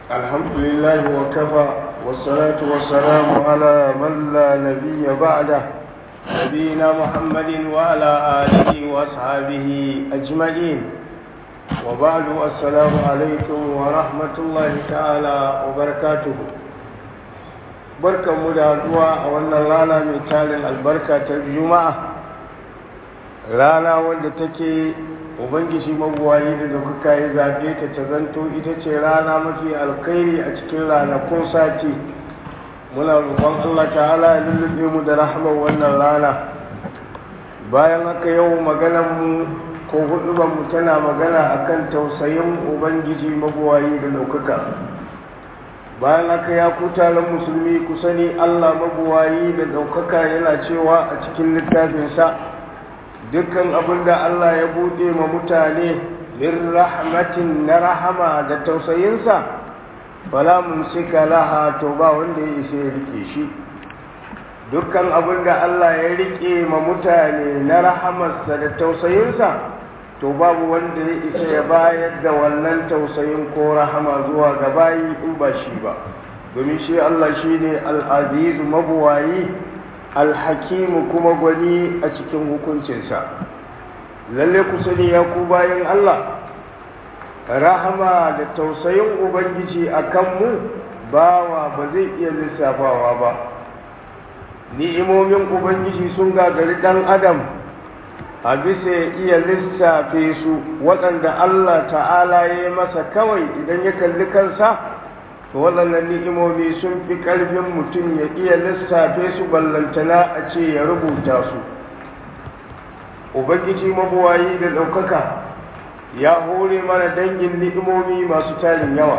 الحمد لله وكفى والصلاة والسلام على من لا نبي بعده نبينا محمد وعلى آله وأصحابه أجمعين وبعد السلام عليكم ورحمة الله تعالى وبركاته barkan mu da haduwa a wannan rana mai tarin albarka ta juma'a rana wanda take ubangiji mabuwayi da kuka yi zaɓe ta ta zanto ita ce rana mafi alkhairi a cikin ranakun sati muna roƙon allah ta'ala ya lullube mu da rahama wannan rana bayan haka yau mu ko mu tana magana akan tausayin ubangiji mabuwayi da ɗaukaka bayan haka ya ku taron musulmi ku sani allah mabuwayi da ɗaukaka yana cewa a cikin littafinsa dukkan abin da Allah ya buɗe ma mutane min rahmatin na rahama da tausayinsa fala mumsika laha to ba wanda ya isa ya rike shi dukkan abin da Allah ya rike ma mutane na rahamarsa da tausayinsa to babu wanda ya isa ya bayar da wannan tausayin ko rahama zuwa ga bayi in ba shi ba domin shi Allah shine al-aziz mabuwayi alhakimu kuma gwani a cikin hukuncinsa lalle ku sani ya ku bayan Allah rahama da tausayin ubangiji a kanmu bawa ba zai iya lissafawa ba ni'imomin ubangiji sun gagari ɗan adam a bisa ya iya lissafe su waɗanda Allah ta'ala ya yi masa kawai idan ya kalli kansa to waɗannan ni'imomi sun fi ƙarfin mutum ya iya lissafe su ballantana a ce ya rubuta su ubangiji mabuwayi da ɗaukaka ya hore mana dangin ni'imomi masu tarin yawa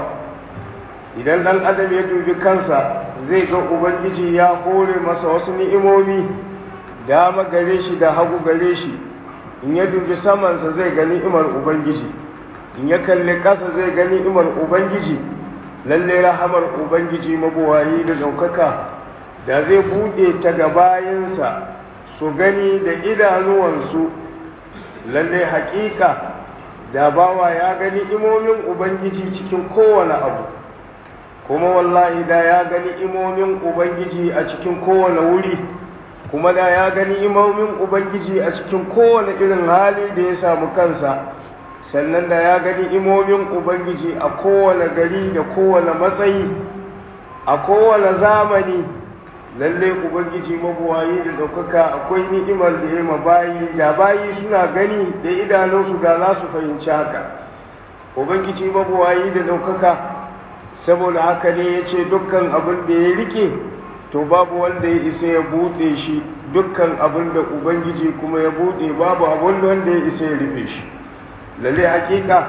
idan ɗan adam ya dubi kansa zai ga ubangiji ya hore masa wasu ni'imomi dama gare shi da hagu gare shi in ya dubi samansa zai ga ni'imar ubangiji in ya kalli ƙasa zai ga ni'imar ubangiji lalle rahamar ubangiji mabuwayi da ɗaukaka da zai buɗe ta ga bayansa su gani da idanuwansu lalle haƙiƙa da bawa ya gani imomin ubangiji cikin kowane abu kuma wallahi da ya gani imomin ubangiji a cikin kowane wuri kuma da ya gani imomin ubangiji a cikin kowane irin hali da ya samu kansa sannan da ya gani imomin ubangiji a kowane gari da kowane matsayi a kowane zamani lalle ubangiji mabuwayi da ɗaukaka akwai ni'imar da ya bayi da bayi suna gani da idanunsu da za su fahimci haka ubangiji mabuwayi da ɗaukaka saboda haka ne ya ce dukkan abin da ya rike to babu wanda ya isa ya buɗe shi dukkan abin da ubangiji kuma ya buɗe babu abin wanda ya isa ya rufe shi lalle hakika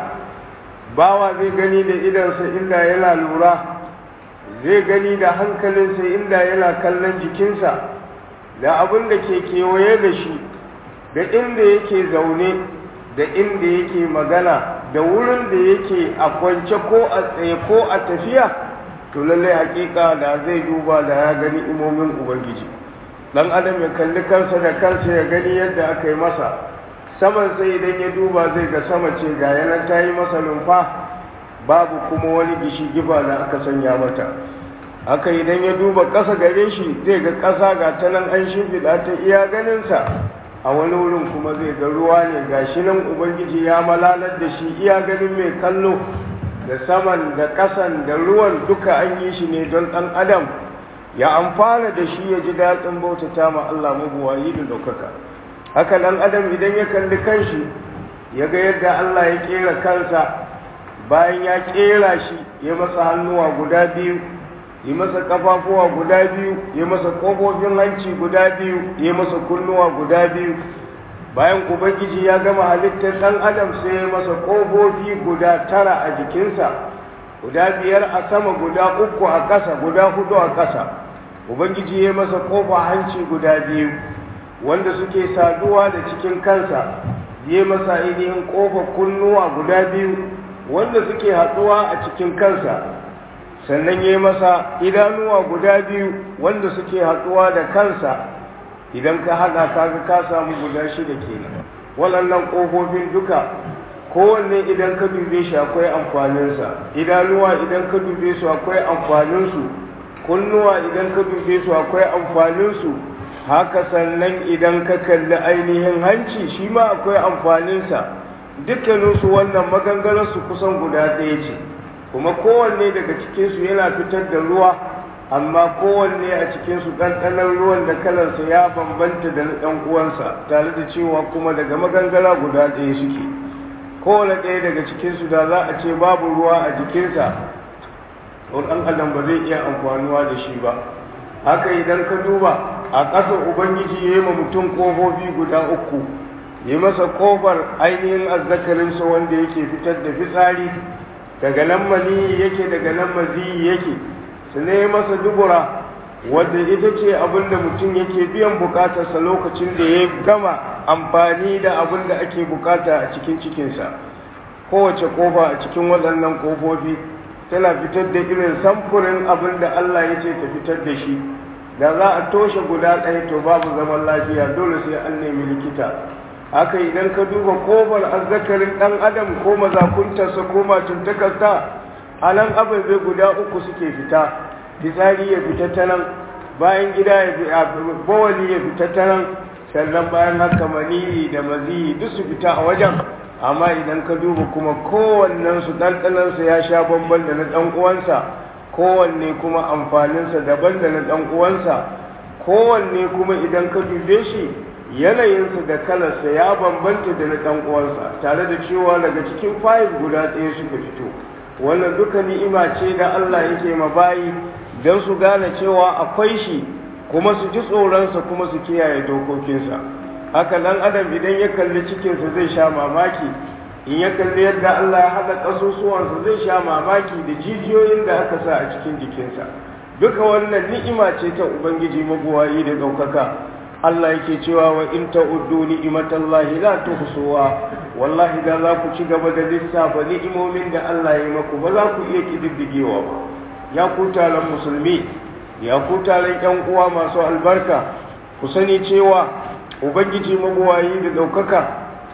bawa zai gani da idansa inda yana lura zai gani da hankalinsa inda yana kallon jikinsa da abin da ke kewaye da shi da inda yake zaune da inda yake magana da wurin da yake a kwance ko a tsaye ko a tafiya to lalle hakika da zai duba da ya gani imomin ubangiji dan adam ya kalli kansa da kansa ya gani yadda aka yi masa saman sai idan ya duba zai ga sama ce ga yanar ta yi masa numfa babu kuma wani gishi giba da aka sanya mata haka idan ya duba ƙasa gare shi zai ga ƙasa ga ta nan an shimfiɗa ta iya ganinsa a wani wurin kuma zai ga ruwa ne ga shi nan ubangiji ya malalar da shi iya ganin mai kallo da saman da ƙasan da ruwan duka an yi shi ne don ɗan adam ya amfana da shi ya ji daɗin bautata ma Allah mabuwayi da ɗaukaka haka nan adam idan ya kalli kanshi ya ga yadda Allah ya kera kansa bayan ya kera shi ya masa hannuwa guda biyu ya masa kafafuwa guda biyu ya masa kofofin hanci guda biyu ya masa kunnuwa guda biyu bayan ubangiji ya gama halittar ɗan adam sai ya masa kofofi guda tara a jikinsa guda biyar a sama guda uku a ƙasa guda hudu a ƙasa ubangiji ya masa kofa hanci guda biyu wanda suke saduwa da cikin kansa ya masa ainihin ƙofar kunnuwa guda biyu wanda suke haɗuwa a cikin kansa sannan ya masa idanuwa guda biyu wanda suke haɗuwa da kansa idan ka haɗa kaga ka samu guda shida kenan waɗannan ƙofofin duka kowanne idan ka dube shi akwai amfaninsa idanuwa idan ka dube su akwai amfaninsu kunnuwa idan ka dube su akwai amfaninsu haka sannan idan ka kalli ainihin hanci shi ma akwai amfaninsa dukkaninsu wannan maganganarsu kusan guda ɗaya ce kuma kowanne daga cikinsu yana fitar da ruwa amma kowanne a cikinsu ɗanɗanon ruwan da kalarsa ya bambanta da na ɗan uwansa tare da cewa kuma daga magangara guda ɗaya suke kowane ɗaya daga cikinsu da za a ce babu ruwa a jikinsa to ɗan adam ba zai iya amfanuwa da shi ba haka idan ka duba a ƙasar ubangiji ya yi ma mutum ƙofofi guda uku yi masa ƙofar ainihin azzakarinsa wanda yake fitar da fitsari daga nan maniyi yake daga nan maziyi yake su ne masa dubura wadda ita ce abin da mutum yake biyan bukatarsa lokacin da ya gama amfani da abin da ake bukata a cikin cikinsa kowace kofa a cikin waɗannan kofofi tana fitar da irin samfurin abin da Allah ya ce ta fitar da shi da za a toshe guda ɗaya to babu zaman lafiya dole sai an nemi likita haka idan ka duba kofar azzakarin ɗan adam ko mazakuntarsa ko matuntakarsa a nan ababe guda uku suke fita fitsari ya fita ta nan bayan gida ya fi bawali ya fita ta nan sannan bayan haka maniyi da maziyi duk su fita a wajen amma idan ka duba kuma kowannensu ɗanɗanansa ya sha bamban da na ɗan uwansa kowanne kuma amfaninsa daban da na ɗan uwansa kowanne kuma idan ka dube shi yanayinsa da kalarsa ya bambanta da na ɗan uwansa tare da cewa daga cikin fayil guda ɗaya suka fito wannan duka ni'ima ce da Allah yake ma bayi don su gane cewa akwai shi kuma su ji tsoronsa kuma su kiyaye dokokinsa haka dan adam idan ya kalli cikinsa zai sha mamaki in ya kalli yadda Allah ya haɗa ƙasusuwansa zai sha mamaki da jijiyoyin da aka sa a cikin jikinsa duka wannan ni'ima ce ta ubangiji mabuwayi da ɗaukaka Allah yake cewa wa in ta'uddu ni'matallahi la tuhsuha wallahi da za ku ci gaba da lissafa ni'imomin da Allah ya maku ba za ku iya kididdigewa ba ya ku taron musulmi ya ku taron ƴan uwa masu albarka ku sani cewa ubangiji mabuwayi da ɗaukaka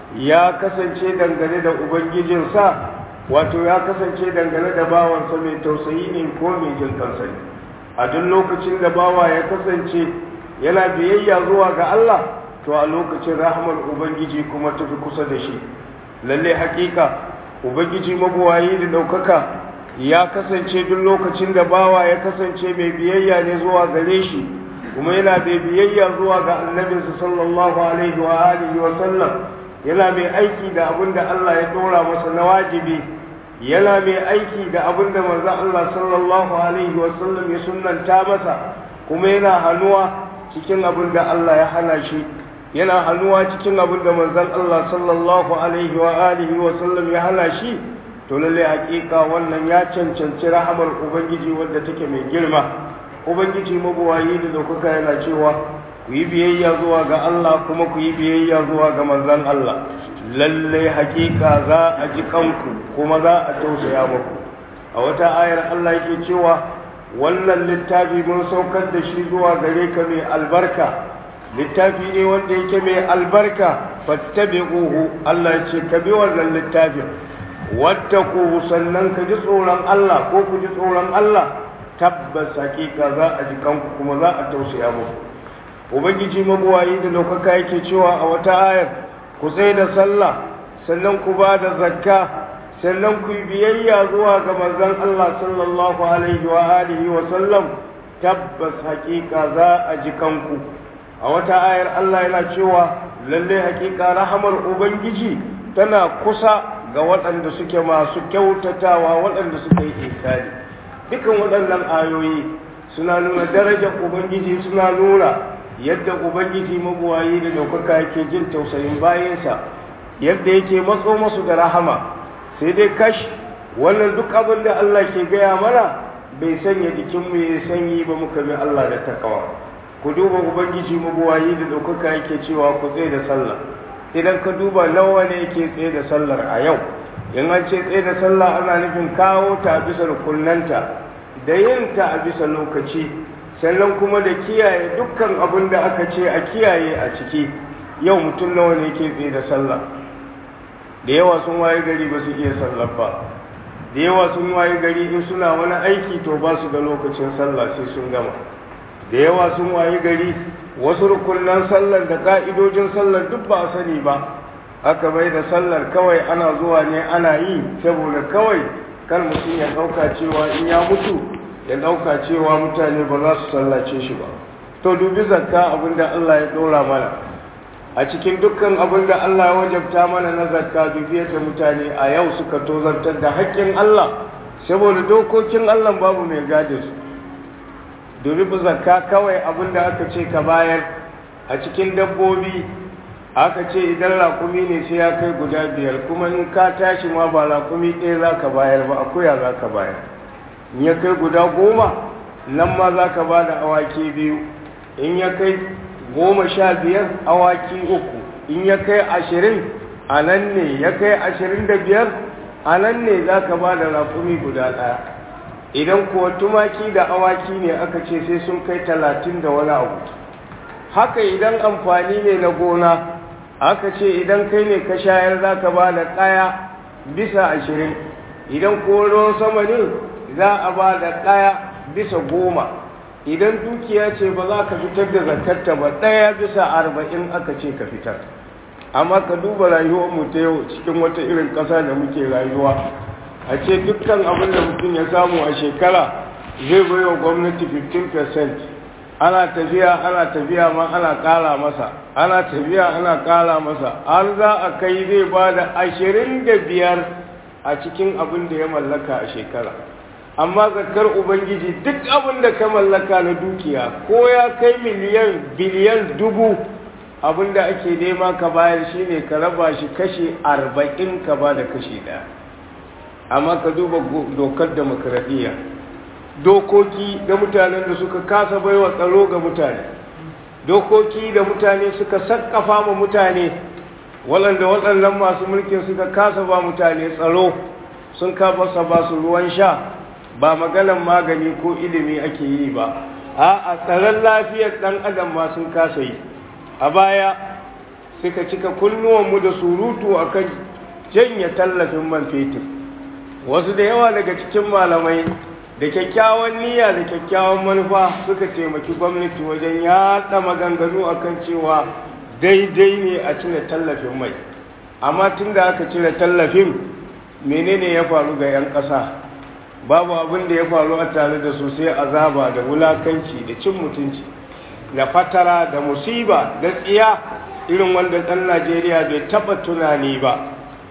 ya kasance dangane da ubangijinsa wato ya kasance dangane da bawansa mai tausayi ne ko mai jin kansa ne a duk lokacin da bawa ya kasance yana biyayya zuwa ga Allah to a lokacin rahmar ubangiji kuma tafi kusa da shi lalle hakika ubangiji mabuwayi da daukaka ya kasance duk lokacin da bawa ya kasance mai biyayya ne zuwa gare shi kuma yana mai biyayya zuwa ga annabinsa sallallahu alaihi wa alihi wa sallam yana mai aiki da abin da Allah ya dora masa na wajibi yana mai aiki da abin da manzon Allah sallallahu alaihi wa sallam ya sunnanta masa kuma yana hannuwa cikin abin da Allah ya hana shi yana hannuwa cikin abin da manzon Allah sallallahu alaihi wa alihi wa sallam ya hana shi to lalle hakika wannan ya cancanci rahamar ubangiji wadda take mai girma ubangiji mabuwayi da daukaka yana cewa ku yi biyayya zuwa ga Allah kuma ku yi biyayya zuwa ga manzon Allah lalle hakika za a ji kanku kuma za a tausaya muku a wata ayar Allah yake cewa wannan littafi mun saukar da shi zuwa gare ka mai albarka littafi ne wanda yake mai albarka fattabi'uhu Allah ya ce ka bi wannan littafin wattaquhu sannan ka ji tsoron Allah ko ku ji tsoron Allah tabbas hakika za a ji kanku kuma za a tausaya muku ubangiji mabuwayi da daukaka yake cewa a wata ayar ku tsaye da sallah sannan ku ba da zakka sannan ku yi biyayya zuwa ga manzon Allah sallallahu alaihi wa alihi wa sallam tabbas hakika za a ji kanku a wata ayar Allah yana cewa lalle hakika rahamar ubangiji tana kusa ga waɗanda suke masu kyautatawa waɗanda suka yi ikari dukan waɗannan ayoyi suna nuna darajar ubangiji suna nuna yadda ubangiji mabuwayi da ɗaukaka yake jin tausayin bayansa yadda yake matso masu da rahama sai dai kash wannan duk abin da Allah ke gaya mana bai sanya jikinmu ya sanyi ba muka bi Allah da takawa ku duba ubangiji mabuwayi da ɗaukaka yake cewa ku tsaye da sallah idan ka duba nawa ne yake tsaye da sallar a yau in an ce tsaye da sallah ana nufin kawo ta a bisa rukunanta da yin ta a bisa lokaci sannan kuma da kiyaye dukkan abin da aka ce a kiyaye a ciki yau mutum nawa ne ke tsaye da sallah da yawa sun waye gari ba su iya sallar ba da yawa sun waye gari in suna wani aiki to ba su da lokacin sallah sai sun gama da yawa sun waye gari wasu rukunan sallar da ka'idojin sallar duk ba a sani ba aka bai da sallar kawai ana zuwa ne ana yi saboda kawai kar mutum ya ɗauka cewa in ya mutu ya ɗauka cewa mutane ba za su sallace shi ba to dubi zakka abinda Allah ya ɗora mana a cikin dukkan abin da Allah ya wajabta mana na zakka dubi yadda mutane a yau suka tozartar da haƙƙin Allah saboda dokokin Allah babu mai gade su dubi zakka kawai abin da aka ce ka bayar a cikin dabbobi aka ce idan rakumi ne sai ya kai guda biyar kuma in ka tashi ma ba rakumi ɗaya za ka bayar ba akuya za ka bayar in ya kai guda goma nan ma za ka ba da awaki biyu in ya kai goma sha biyar awaki uku in ya kai ashirin a nan ne ya kai ashirin da biyar a nan ne za ka ba da rakumi guda ɗaya idan kuwa tumaki da awaki ne aka ce sai sun kai talatin da wani abu haka idan amfani ne na gona aka ce idan kai ne ka shayar za ka ba da ɗaya bisa ashirin idan ko ruwan sama ne za a ba da ɗaya bisa goma idan dukiya ce ba za ka fitar da zakarta ba ɗaya bisa arba'in aka ce ka fitar amma ka duba rayuwarmu ta yau cikin wata irin ƙasa da muke rayuwa a ce dukkan abin da mutum ya samu a shekara zai bai wa gwamnati 15% ana tafiya ana tafiya ma ana ƙara masa ana tafiya ana ƙara masa har za a kai zai ba da ashirin da biyar a cikin abin da ya mallaka a shekara amma zakar ubangiji duk abin da ka mallaka na dukiya ko ya kai miliyan biliyan dubu abin da ake nema ka bayar shine ka raba shi kashi arba'in ka ba da kashi ɗaya amma ka duba dokar demokradiyya dokoki da mutanen da suka kasa baiwa tsaro ga mutane dokoki da mutane suka sakkafa ma mutane waɗanda waɗannan masu mulkin suka kasa ba mutane tsaro sun kafa ba su ruwan sha ba maganan magani ko ilimi ake yi ba a tsaron lafiyar ɗan adam ma sun kasa yi a baya suka cika kunnuwanmu da surutu akan janye tallafin man fetur wasu da yawa daga cikin malamai da kyakkyawan niyya da kyakkyawan manufa suka taimaki gwamnati wajen yaɗa maganganu akan cewa daidai ne a cire tallafin mai amma tun da aka cire tallafin menene ya faru ga 'yan ƙasa babu abin da ya faru a tare da su sai azaba da wulakanci da cin mutunci da fatara da musiba da tsiya irin wanda ɗan najeriya bai taɓa tunani ba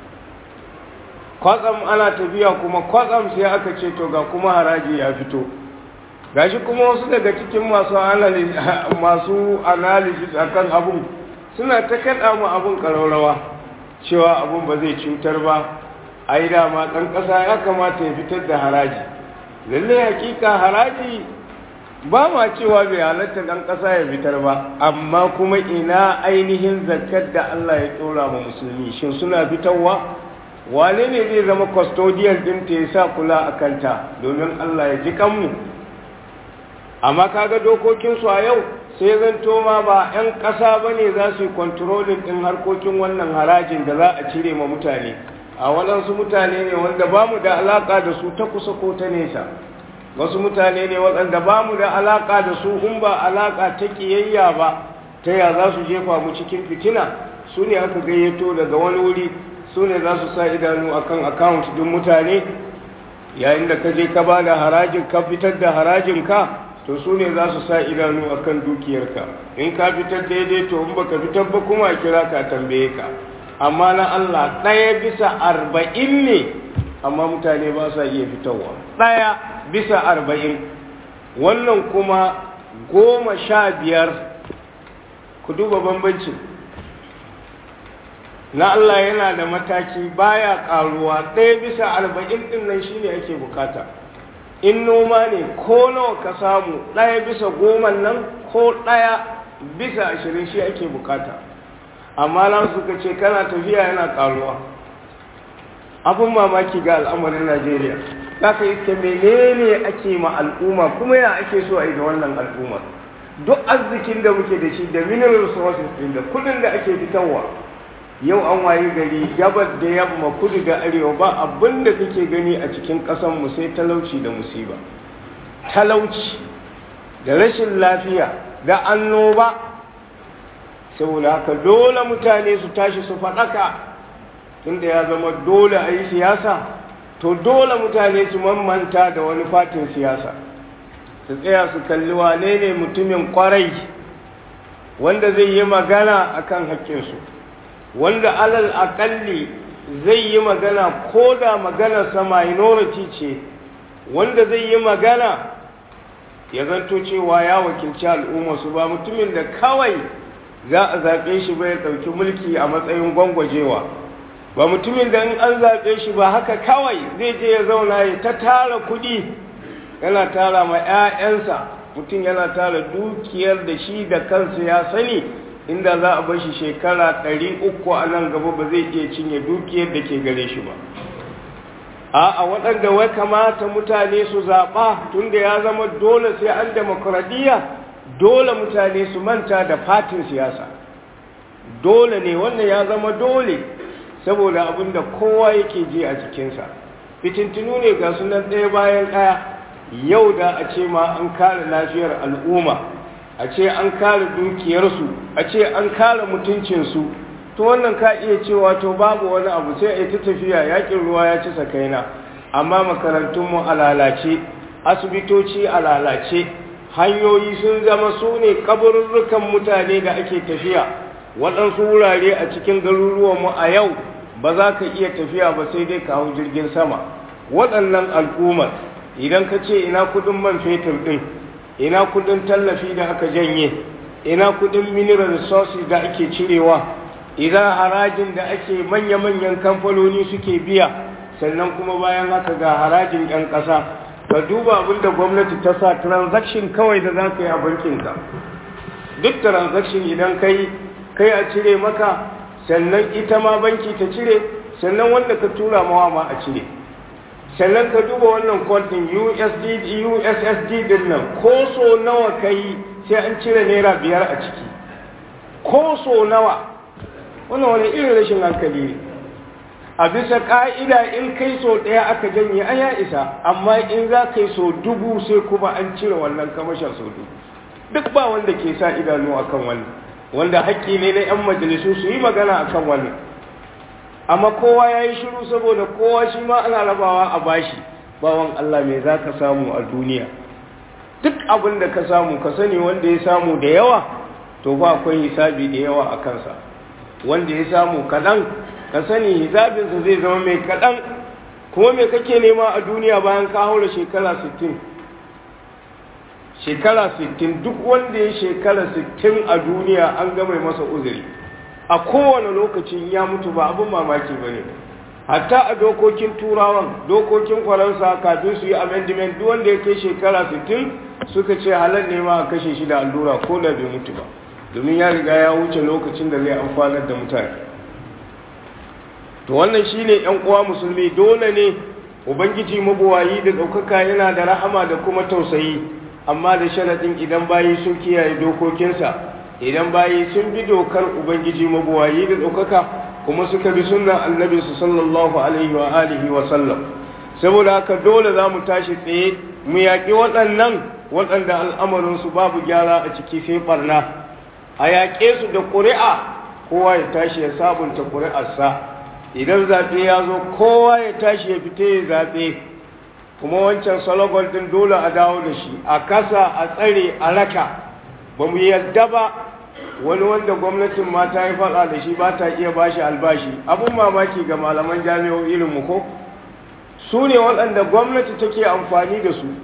kwatsam ana tafiya kuma kwatsam sai aka ce to ga kuma haraji ya fito gashi kuma wasu daga cikin masu masu analysis akan abun suna ta kaɗa mu abun ƙararrawa cewa abun ba zai cutar ba ai dama ɗan ƙasa ya kamata ya fitar da haraji lallai hakika haraji ba ma cewa bai halatta ɗan ƙasa ya fitar ba amma kuma ina ainihin zakar da Allah ya ɗora ma musulmi shin suna fitarwa wane ne zai zama custodian ɗin ta ya sa kula a kanta domin Allah ya ji kanmu amma kaga dokokinsu a yau sai zanto ma ba 'yan ƙasa ba ne za su yi kontrolin ɗin harkokin wannan harajin da za a cire ma mutane a waɗansu mutane ne wanda ba mu da alaƙa da su ta kusa ko ta nesa wasu mutane ne waɗanda ba mu da alaƙa da su in ba alaƙa ta ƙiyayya ba ta ya za su jefa mu cikin fitina su ne aka gayyato daga wani wuri su ne za su sa idanu akan account ɗin mutane yayin da ka je ka ba da harajin ka fitar da harajin ka to su ne za su sa idanu akan dukiyarka in ka fitar daidai to in baka fitar ba kuma kira ka tambaye ka amma na Allah ɗaya bisa arba'in ne amma mutane ba sa iya fitarwa ɗaya bisa arba'in wannan kuma goma sha biyar ku duba bambancin na Allah yana da mataki baya ƙaruwa ɗaya bisa arba'in ɗin nan shine ake bukata in noma ne ko nawa ka samu ɗaya bisa goma nan ko ɗaya bisa ashirin shi ake bukata amma nan suka ce kana tafiya yana karuwa abin mamaki ga al'amarin najeriya za ka iske menene ake ma al'umma kuma ya ake so a yi da wannan al'umma duk arzikin da muke da shi da mineral resources din da kudin da ake fitarwa yau an waye gari gabar da yamma kudu da arewa ba abin da kake gani a cikin ƙasanmu sai talauci da musiba talauci da rashin lafiya da annoba saboda haka dole mutane su tashi su faɗaka tunda ya zama dole a yi siyasa to dole mutane su mamanta da wani fatin siyasa su tsaya su kalli wane ne mutumin kwarai wanda zai yi magana akan haƙƙinsu wanda alal aƙalli zai yi magana ko da maganarsa minority ce wanda zai yi magana ya zanto cewa ya wakilci al'ummarsu ba mutumin da kawai za a zaɓe shi bai ɗauki mulki a matsayin gwangwajewa ba mutumin da in an zaɓe shi ba haka kawai zai je ya zauna ya ta tara kuɗi yana tara ma 'ya'yansa mutum yana tara dukiyar da shi da kansa ya sani inda za a bar shi shekara ɗari uku a nan gaba ba zai iya cinye dukiyar da ke gare shi ba a waɗanda wai kamata mutane su zaɓa tunda ya zama dole sai an demokuraɗiyya dole mutane su manta da fatin siyasa dole ne wannan ya zama dole saboda abin da kowa yake ji a jikinsa fitintinu ne ga sunan ɗaya bayan ɗaya yau da a ce ma an kare lafiyar al'umma a ce an kare dukiyarsu a ce an kare mutuncinsu to wannan ka iya cewa to babu wani abu sai a ta tafiya yakin ruwa ya ci sakaina amma makarantunmu a lalace asibitoci a lalace hanyoyi sun zama su ne kaburrukan mutane da ake tafiya waɗansu wurare a cikin garuruwanmu a yau ba za ka iya tafiya ba sai dai ka hau jirgin sama waɗannan al'ummar idan ka ce ina kudin man fetur ɗin ina kudin tallafi da aka janye ina kudin mineral resources da ake cirewa idan harajin da ake manya-manyan kamfanoni suke biya sannan kuma bayan haka ga harajin 'yan ƙasa ka duba abin da gwamnati ta sa transaction kawai da za ka yi a bankinka duk transaction idan kai kai a cire maka sannan ita ma banki ta cire sannan wanda ka tura mawa ma a cire sannan ka duba wannan kwantin USD USSD din nan ko so nawa kai sai an cire naira biyar a ciki ko so nawa wannan wani irin rashin hankali ne a bisa ka'ida in kai so ɗaya aka janye an ya isa amma in za ka yi so dubu sai kuma an cire wannan kamashin so dubu duk ba wanda ke sa idanu akan wannan wanda haƙƙi ne na 'yan majalisu su yi magana akan wannan amma kowa ya yi shiru saboda kowa shi ma ana rabawa a bashi bawan Allah mai za ka samu a duniya duk abin da ka samu ka sani wanda ya samu da yawa to ba akwai hisabi da yawa a kansa wanda ya samu kaɗan ka sani hisabinsa zai zama mai kaɗan kuma mai kake nema a duniya bayan ka haura shekara 60 shekara 60 duk wanda ya shekara 60 a duniya an gama masa uzuri a kowane lokacin ya mutu ba abin mamaki ba ne hatta a dokokin turawan dokokin faransa kafin su yi amendment duk wanda ya kai shekara 60 suka ce halar ne ma a kashe shi da allura ko da bai mutu ba domin ya riga ya wuce lokacin da zai amfanar da mutane to wannan shine yan uwa musulmi dole ne ubangiji mabuwayi da ɗaukaka yana da rahama da kuma tausayi amma da sharaɗin idan bayi sun kiyaye dokokinsa idan bayi sun bi dokar ubangiji mabuwayi da ɗaukaka kuma suka bi sunnan annabi su sallallahu alaihi wa alihi wa sallam saboda haka dole za mu tashi tsaye mu yaƙi waɗannan waɗanda al'amarinsu babu gyara a ciki sai ɓarna a yaƙe su da ƙuri'a kowa ya tashi ya sabunta ƙuri'arsa idan zaɓe ya zo kowa ya tashi ya fita ya zaɓe kuma wancan salogol ɗin dole a dawo da shi a kasa a tsare a raka ba mu yadda ba wani wanda gwamnatin ma ta yi faɗa da shi ba ta iya bashi albashi abin mamaki ga malaman jami'o irin mu ko su ne waɗanda gwamnati take amfani da su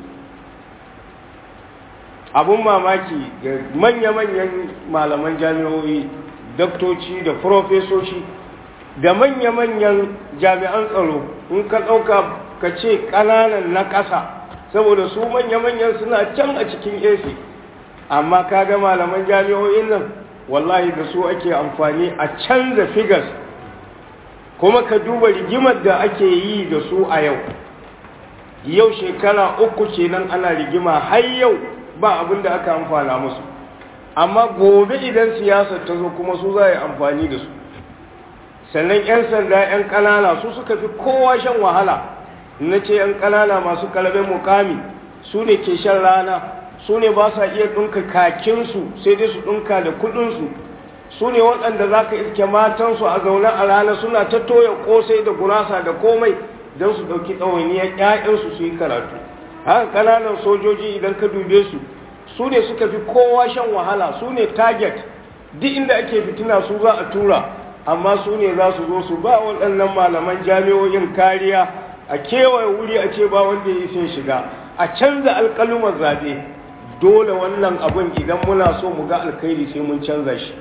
abin mamaki ga manya-manyan malaman jami'o'i daktoci da profesoshi da manya-manyan jami'an tsaro in ka ɗauka ka ce ƙananan na ƙasa saboda su manya-manyan suna can a cikin AC amma ka ga malaman jami'o'in nan wallahi da su ake amfani a canza figures kuma ka duba rigimar da ake yi da su a yau yau shekara uku kenan ana rigima har yau ba abin da aka amfana musu amma gobe idan siyasar ta zo kuma su za a yi amfani da su sannan 'yan sanda 'yan ƙanana su suka fi kowa shan wahala na ce 'yan ƙanana masu kalaben mukami su ne ke shan rana su ne ba sa iya ɗinka kakinsu sai dai su ɗinka da kuɗinsu su ne waɗanda za ka iske matansu a zaune a rana suna ta toya ƙosai da gurasa da komai don su ɗauki ɗawainiyar 'ya'yansu su yi karatu haka ƙananan sojoji idan ka dube su su ne suka fi kowa shan wahala su ne target duk inda ake fitina su za a tura amma su ne za su zo su ba waɗannan malaman jami'o'in kariya a kewaye wuri a ce ba wanda ya sai shiga a canza alƙalumar zaɓe dole wannan abin idan muna so mu ga alkhairi sai mun canza shi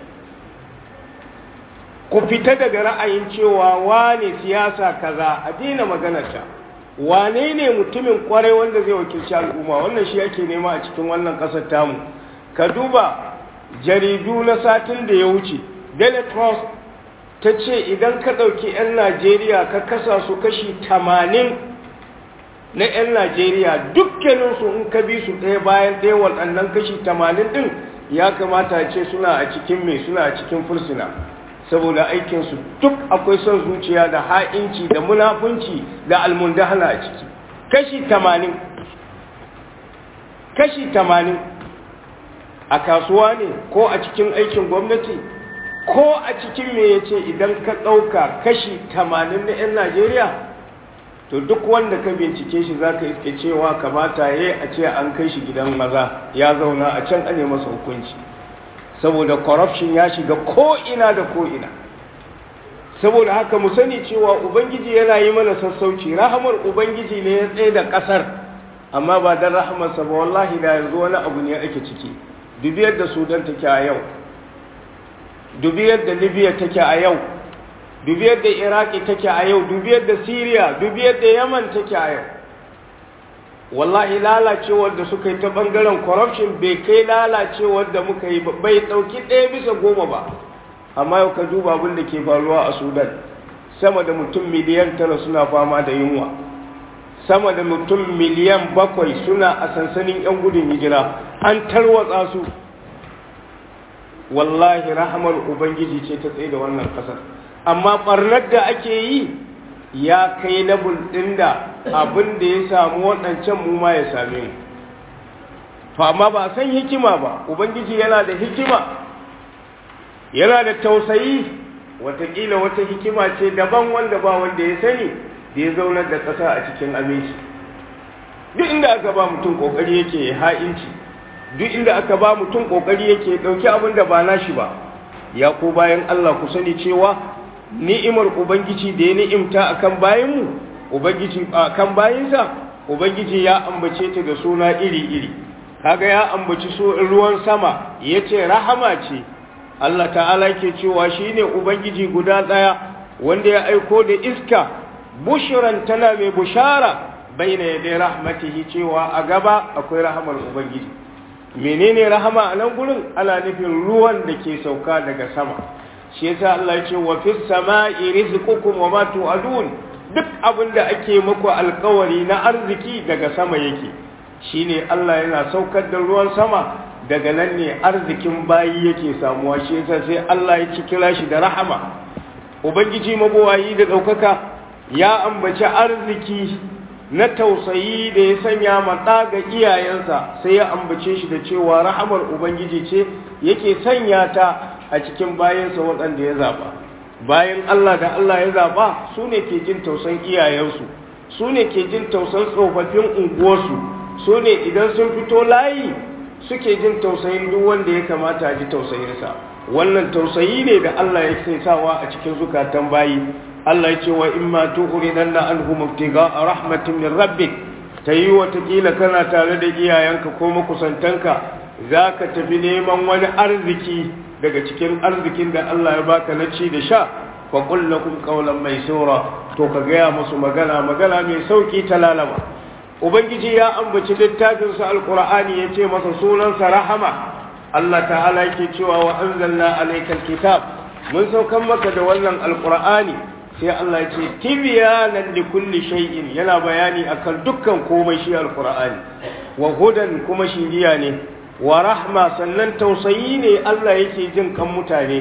ku fita daga ra'ayin cewa wane siyasa kaza a daina maganarta wane ne mutumin kwarai wanda zai wakilci al'umma wannan shi ake nema a cikin wannan ƙasar tamu ka duba jaridu na satin da ya wuce daily trust ta ce idan ka ɗauki 'yan najeriya ka kasa su kashi tamanin na 'yan najeriya dukkaninsu in ka bi su ɗaya bayan ɗaya waɗannan kashi tamanin ɗin ya kamata ce suna a cikin mai suna a cikin fursuna saboda aikinsu duk akwai son zuciya da ha'inci da munafunci da almundahana a ciki kashi tamanin kashi tamanin a kasuwa ne ko a cikin aikin gwamnati ko a cikin me ya ce idan ka ɗauka kashi tamanin na 'yan najeriya to duk wanda ka bincike shi za ka iske cewa kamata ya a ce an kai shi gidan maza ya zauna a can ane masa hukunci saboda corruption ya shiga ko'ina da ko'ina saboda haka mu sani cewa ubangiji yana yi mana sassauci rahamar ubangiji ne ya tsaye da ƙasar amma ba don rahamarsa ba wallahi da yanzu wani abu ne ake ciki dubi yadda sudan take a yau dubi yadda libya take a yau dubi yadda iraki take a yau dubi yadda syria dubi yadda yaman take a yau wallahi lalacewar da suka yi ta bangaren corruption bai kai lalacewar da muka yi bai dauki ɗaya bisa goma ba amma yau ka duba abin da ke faruwa a sudan sama da mutum miliyan tara suna fama da yunwa sama da mutum miliyan bakwai suna a sansanin 'yan gudun hijira an tarwatsa su wallahi rahamar ubangiji ce ta tsaye da wannan kasar amma barnar da ake yi ya kai na ɗin da abin da ya samu waɗancan mu ma ya same mu to amma ba san hikima ba ubangiji yana da hikima yana da tausayi watakila wata hikima ce daban wanda ba wanda ya sani da ya zaunar da ƙasa a cikin aminci duk inda aka ba mutum ƙoƙari yake ha'inci duk inda aka ba mutum kokari yake dauki abin da ba nashi ba ya ko bayan Allah ku sani cewa ni'imar ubangiji da ya ni'imta akan bayanmu ubangiji akan bayinsa ubangiji ya ambace ta da suna iri-iri kaga ya ambaci su ruwan sama yace rahama ce Allah ta'ala yake cewa shine ubangiji guda daya wanda ya aiko da iska bushran tana mai bushara baina yaday rahmatihi cewa a gaba akwai rahamar ubangiji menene rahama a nan gurin ana nufin ruwan da ke sauka daga sama shi yasa Allah ya ce wa fis sama'i rizqukum wa ma tu'adun duk abin da ake muku alkawari na arziki daga sama yake shine Allah yana saukar da ruwan sama daga nan ne arzikin bayi yake samuwa shi yasa sai Allah ya ci kira shi da rahama ubangiji mabuwayi da daukaka ya ambaci arziki na tausayi da ya sanya maɗa ga iyayensa sai ya ambace shi da cewa rahamar ubangiji ce yake sanya ta a cikin bayansa waɗanda ya zaɓa bayan Allah da Allah ya zaɓa su ne ke jin tausan iyayensu su ne ke jin tausan tsofaffin unguwarsu su ne idan sun fito layi suke jin tausayin duk wanda ya kamata a ji tausayinsa wannan tausayi ne da Allah ya sai sawa a cikin zukatan bayi Allah ya ce wa in ma tuqridanna anhum ibtiga rahmatin min rabbik tayi watakila kana tare da iyayenka ko makusantanka zaka tafi neman wani arziki daga cikin arzikin da Allah ya baka na ci da sha fa qul lakum qawlan maysura to ka gaya musu magana magana mai sauki ta lalama ubangiji ya ambaci littafin sa alqur'ani yace masa sunansa rahama Allah ta'ala yake cewa wa anzalna alaykal kitab mun saukan maka da wannan alqur'ani sai Allah ce tibyanan li kulli shay'in yana bayani akan dukkan komai shi alqur'ani wa hudan kuma shiriya ne wa rahma sannan tausayi ne Allah yake jin kan mutane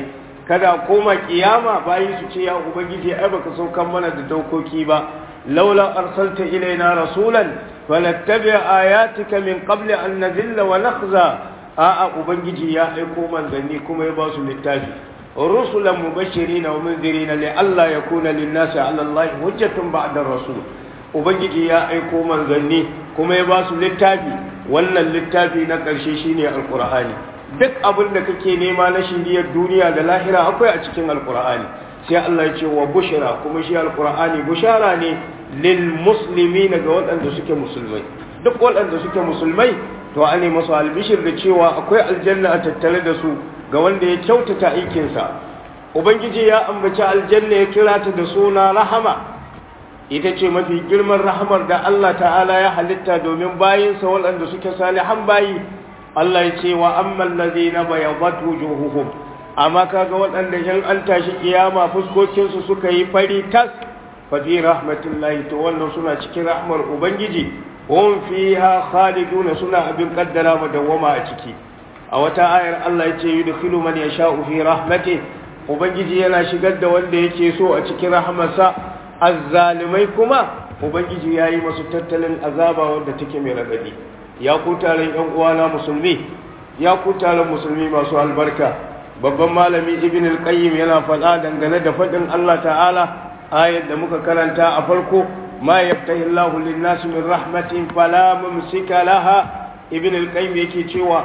kada koma kiyama bayi su ce ya ubangiji ai baka saukan mana da dokoki ba laula arsalta ilaina rasulan fanattabi ayatika min qabli an nazilla wa nakhza a'a ubangiji ya aiko manzanni kuma ya ba su littafi rusulan mubashirin wa munzirin li alla yakuna lin-nasi 'ala allahi hujjatun ba'da rasul ubangiji ya aiko manzanni kuma ya ba su littafi wannan littafi na ƙarshe shine alqur'ani duk abin da kake nema na shiriyar duniya da lahira akwai a cikin alqur'ani sai Allah ya ce wa bushra kuma shi alqur'ani bushara ne lil muslimina ga waɗanda suke musulmai duk waɗanda suke musulmai to an masu albishir da cewa akwai aljanna a tattare da su ga wanda ya kyautata aikinsa ubangiji ya ambaci aljanna ya kira ta da suna rahama ita ce mafi girman rahamar da Allah ta'ala ya halitta domin bayinsa waɗanda suke salihan bayi Allah ya ce wa amman ladina bayadat wujuhuhum amma kaga waɗanda in an tashi kiyama fuskokinsu suka yi fari tas fa fi rahmatillahi to wannan suna cikin rahmar ubangiji hum fiha khaliduna suna abin kaddara madawama a ciki a wata ayar Allah ya ce yudkhilu man yasha'u fi rahmati ubangiji yana shigar da wanda yake so a cikin rahmarsa azzalimai kuma ubangiji yayi masu tattalin azaba wanda take mai radadi ya ku taron yan uwana musulmi ya ku taron musulmi masu albarka babban malami ibn al-qayyim yana faɗa dangane da faɗin Allah ta'ala ayar da muka karanta a farko ما يفتح الله للناس من رحمة فلا ممسك لها ابن القيم yake cewa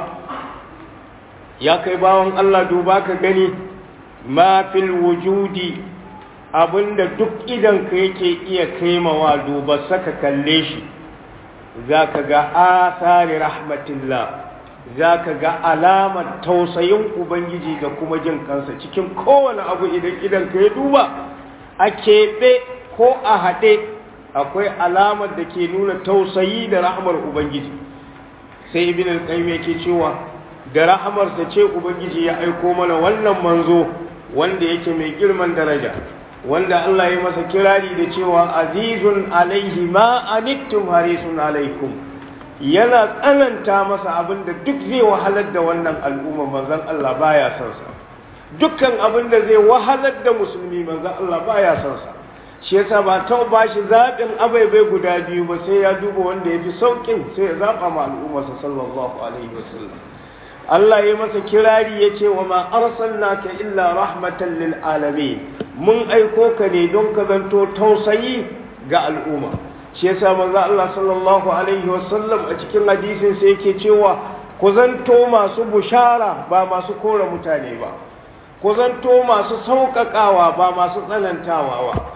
ya kai bawon Allah duba ka gani ma fil wujudi abinda duk idan ka yake iya kaimawa duba saka kalle shi zaka ga asari rahmatillah zaka ga alamar tausayin ubangiji da kuma jin kansa cikin kowane abu idan idan ka ya duba a keɓe ko a haɗe akwai alamar da ke nuna tausayi da rahamar ubangiji sai ibn al-qayyim yake cewa da rahamarsa ce ubangiji ya aiko mana wannan manzo wanda yake mai girman daraja wanda Allah ya masa kirari da cewa azizun alaihi ma anittum harisun alaikum yana tsananta masa abin da duk zai wahalar da wannan al'umma manzon Allah baya son sa dukkan abin da zai wahalar da musulmi manzon Allah baya son sa shi yasa ba ta ba shi zaɓin abaibai guda biyu ba sai ya duba wanda ya fi sauƙin sai ya zaɓa ma al'ummarsa sallallahu alaihi wasallam Allah ya masa kirari ya ce wa ma arsalnaka illa rahmatan lil alamin mun aiko ka ne don ka zanto tausayi ga al'umma shi yasa manzo Allah sallallahu alaihi wasallam a cikin hadisin sai yake cewa ku zanto masu bushara ba masu kora mutane ba ku zanto masu sauƙaƙawa ba masu tsanantawa ba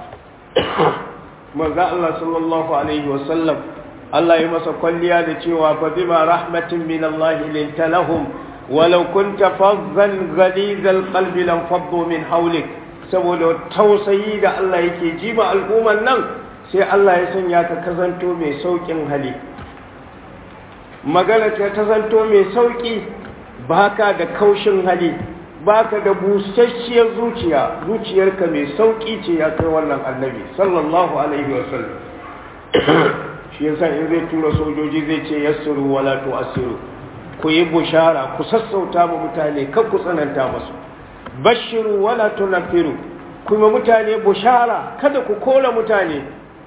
manzo Allah sallallahu alaihi wasallam Allah ya masa kwalliya da cewa fa bima rahmatin min Allah linta lahum walau kunta fazzan ghalizal qalbi lam faddu min hawlik saboda tausayi da Allah yake jima al'umman nan sai Allah ya sanya ka kazanto mai saukin hali magana ta kazanto mai sauki baka da kaushin hali baka da busasshiyar zuciya zuciyarka mai sauki ce ya kai wannan annabi sallallahu alaihi wasallam shi yasa in zai tura sojoji zai ce yassiru wala tu'assiru ku yi bushara ku sassauta ma mutane kan ku tsananta musu bashiru wala tunfiru kuma mutane bushara kada ku kora mutane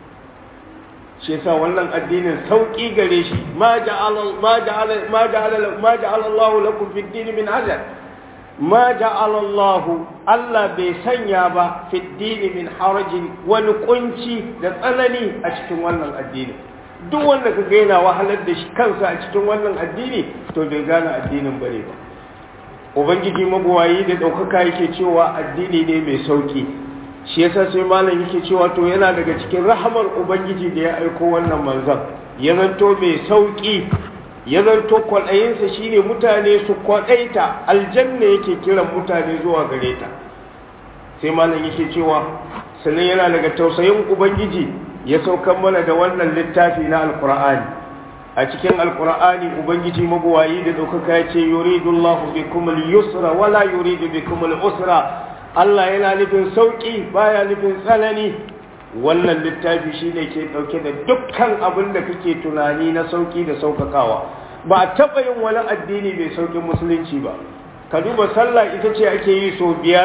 shi yasa wannan addinin sauki gare shi ma ja'ala ma ja'ala ma ja'ala ma ja'ala Allahu lakum fid din min ajal ma ja'ala Allahu Allah bai sanya ba fid din min harajin wani kunci da tsanani a cikin wannan addini duk wanda ka ga yana wahalar da shi kansa a cikin wannan addini to bai gane addinin bane ba ubangiji mabuwayi da ɗaukaka yake cewa addini ne mai sauki shi yasa sai malam yake cewa to yana daga cikin rahamar ubangiji da ya aiko wannan manzon ya zanto mai sauki ya zanto kwaɗayinsa shine mutane su kwaɗaita aljanna yake kiran mutane zuwa gare ta sai malam yake cewa sannan yana daga tausayin ubangiji ya saukan mana da wannan littafi na alkur'ani a cikin alkur'ani ubangiji mabuwayi da ɗaukaka ya ce yuridullahu bikum al-yusra wala yuridu bikum al-usra Allah yana nufin sauki baya nufin tsanani wannan littafi shine ke ɗauke da dukkan abin da kake tunani na sauki da saukakawa ba a taɓa yin wani addini bai saukin musulunci ba ka duba sallah ita ce ake yi so biyar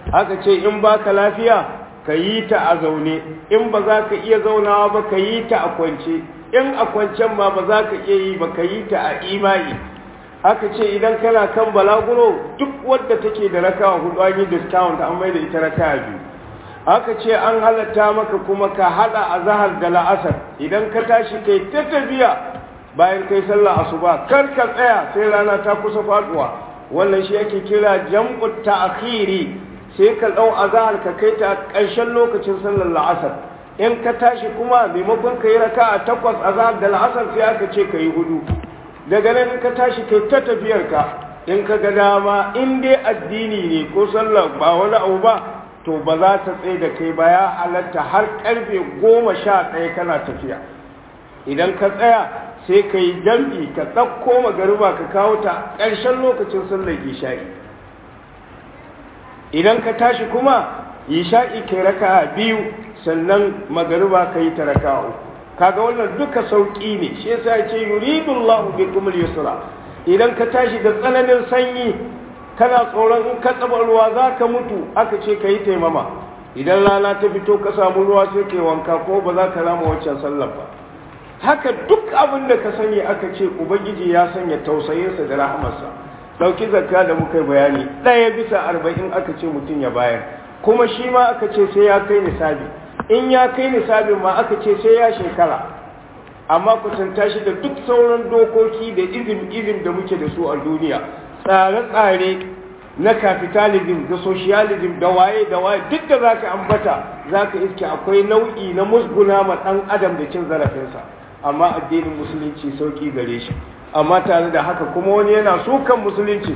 aka ce in baka lafiya ka yi ta a zaune in ba za ka iya zaunawa ba ka yi ta a kwance in a kwancen ma ba za ka iya yi ba ka yi ta a imani aka ce idan kana kan balaguro duk wadda take da rakawa hudu an yi discount an mai da ita rakawa biyu aka ce an halatta maka kuma ka hada a zahar da la'asar idan ka tashi kai ta tafiya bayan kai sallah asuba kar ka tsaya sai rana ta kusa faduwa wannan shi ake kira jam'u ta'khiri sai ka dau azhar ka kai ta ƙarshen lokacin sallar la'asar in ka tashi kuma maimakon ka yi raka'a takwas azhar da la'asar sai aka ce ka yi hudu daga nan in ka tashi kai ta tafiyar ka in ka ga dama in dai addini ne ko sallar ba wani abu ba to ba za ta tsaye da kai ba ya halatta har karfe goma sha ɗaya kana tafiya idan ka tsaya sai ka yi jam'i ka ɗauko magariba ka kawo ta ƙarshen lokacin sallar isha'i idan ka tashi kuma isha'i kai raka biyu sannan magariba ka yi ta raka uku kaga wannan duka sauƙi ne shi yasa ce yuridullahu bikum al-yusra idan ka tashi da tsananin sanyi kana tsoron in ka tsaba ruwa za ka mutu aka ce ka yi taimama idan rana ta fito ka samu ruwa sai ka yi wanka ko ba za ka rama waccan sallar ba haka duk abin da ka sani aka ce ubangiji ya sanya tausayinsa da rahamarsa ɗauki zakka da muka bayani ɗaya bisa arba'in aka ce mutum ya bayar kuma shi ma aka ce sai ya kai nisabi in ya kai nisabin ma aka ce sai ya shekara amma kusanta shi da duk sauran dokoki da izim izim da muke da su a duniya tsare-tsare na capitalism da socialism da waye da waye duk da zaka ambata zaka iske akwai nau'i na musguna ma dan adam da cin zarafinsa amma addinin musulunci sauki gare shi amma tare da haka kuma wani yana sukan musulunci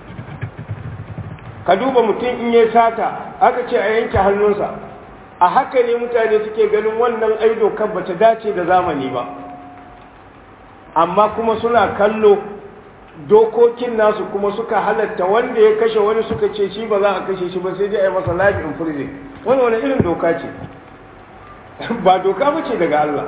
ka duba mutum in ya sata aka ce a yanke hannunsa a haka ne mutane suke ganin wannan aido kan bata dace da zamani ba amma kuma suna kallo dokokin nasu kuma suka halatta wanda ya kashe wani suka ce shi ba za a kashe shi ba sai dai a yi masa life in prison wani wani irin doka ce ba doka ba ce daga Allah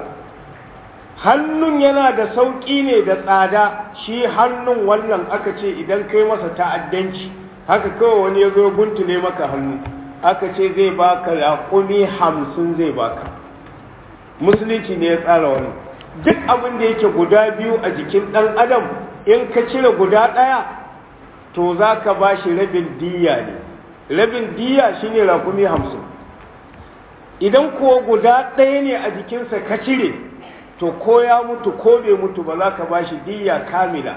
hannun yana da sauƙi ne da tsada shi hannun wannan aka ce idan kai masa ta'addanci haka kawai wani ya zo guntule maka hannu aka ce zai baka raƙumi hamsin zai baka musulunci ne ya tsara wani duk abin da yake guda biyu a jikin ɗan adam in ka cire guda ɗaya to za ka ba shi rabin diya ne rabin diya shi ne rakumi hamsin idan kuwa guda ɗaya ne a jikinsa ka cire to ko ya mutu ko bai mutu ba za ka ba shi diya kamila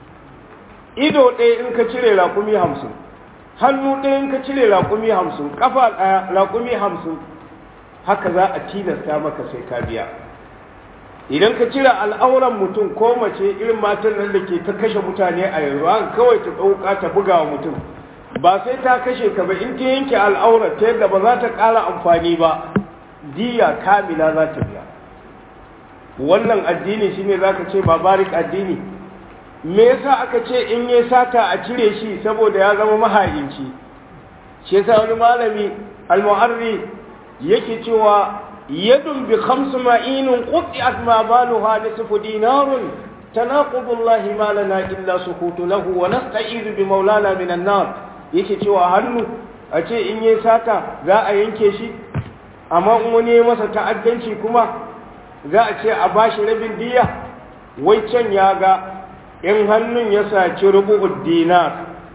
ido ɗaya in ka cire rakumi hamsin hannu ɗaya in ka cire rakumi hamsin ƙafa ɗaya rakumi hamsin haka za a tilasta maka sai ka biya idan ka cire al'auran mutum ko mace irin matan nan da ke ta kashe mutane a yanzu haka kawai ta ɗauka ta buga wa mutum ba sai ta kashe ka ba in ta yanke al'aurar ta yadda ba za ta ƙara amfani ba diya kamila za ta biya wannan addini shine za ka ce babarik addini me yasa aka ce in yi sata a cire shi saboda ya zama mahayinci shi yasa wani malami al-mu'arri yake cewa يد بخمس معين قطعت ما بالها نصف دينار تناقض الله ما لنا إلا سكوت له ونستعيذ بمولانا من النار yake cewa hannu a ce in yi sata za a yanke shi amma in wani ya masa ta'addanci kuma za a ce a bashi rabin diya wai can ya ga in hannun ya saci rubu'ud dinar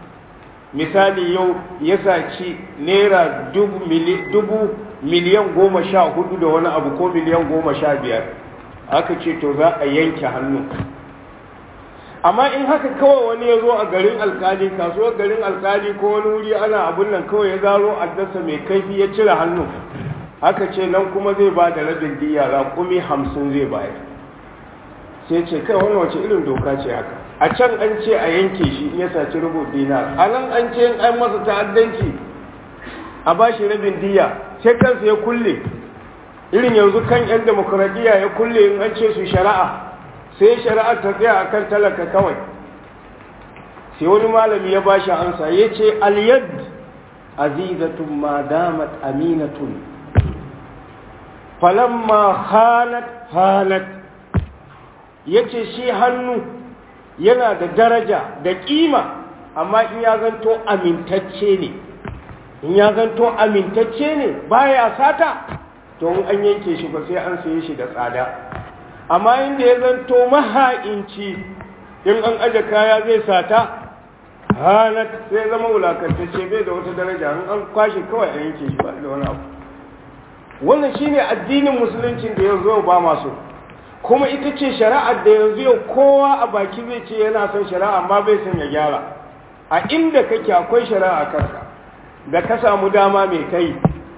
misali yau ya saci naira dubu miliyan goma sha hudu da wani abu ko miliyan goma sha biyar aka ce to za a yanke hannu amma in haka kawai wani ya zo a garin alkali kasuwar garin alkali ko wani wuri ana abun nan kawai ya zaro addasa mai kaifi ya cire hannu aka ce nan kuma zai ba da rabin diya raƙumi hamsin zai bayar sai ce kai wani wace irin doka ce haka a can an ce a yanke shi in ya saci rubu dinar a nan an ce in an masa ta'addanci a ba shi rabin diya sai kansa ya kulle irin yanzu kan 'yan demokuraɗiyya ya kulle in an ce su shari'a sai shari'ar ta tsaya a kan talaka kawai sai wani malami ya ba shi ansa ya ce aliyad azizatun ma damat aminatun falamma hanat hanat ya ce shi hannu yana da daraja da ƙima amma in ya zanto amintacce ne in ya zanto amintacce ne baya sata to in an yanke shi ba sai an saye shi da tsada amma inda ya zanto maha'inci in an aje kaya zai sata hanat sai zama wulakantacce bai da wata daraja in an kwashe kawai a yanke shi ba da wani abu wannan shine addinin musuluncin da yanzu yau ba masu kuma ita ce shari'ar da yanzu yau kowa a baki zai ce yana son shari'a amma bai son ya gyara a inda kake akwai shari'a kanka da ka samu dama mai kai